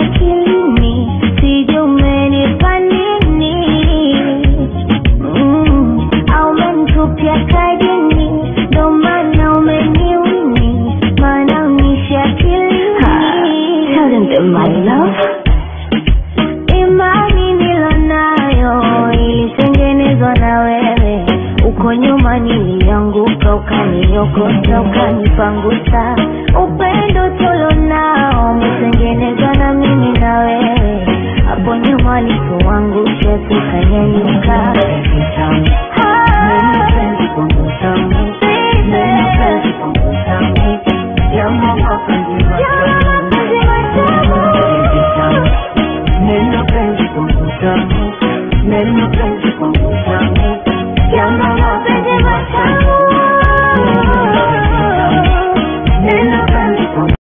akilini sijui umenipa nini mm. au umenitupia kadini ndo maana umeniwini maana unishi akilini Tell them that my love imani nilonayo ilitengenezwa na wewe uko nyuma nilianguka ukaniokota ukanipangusa upendo tulonao umetengenezwa na mimi na wewe hapo nyuma likuangusha tukanyanyuka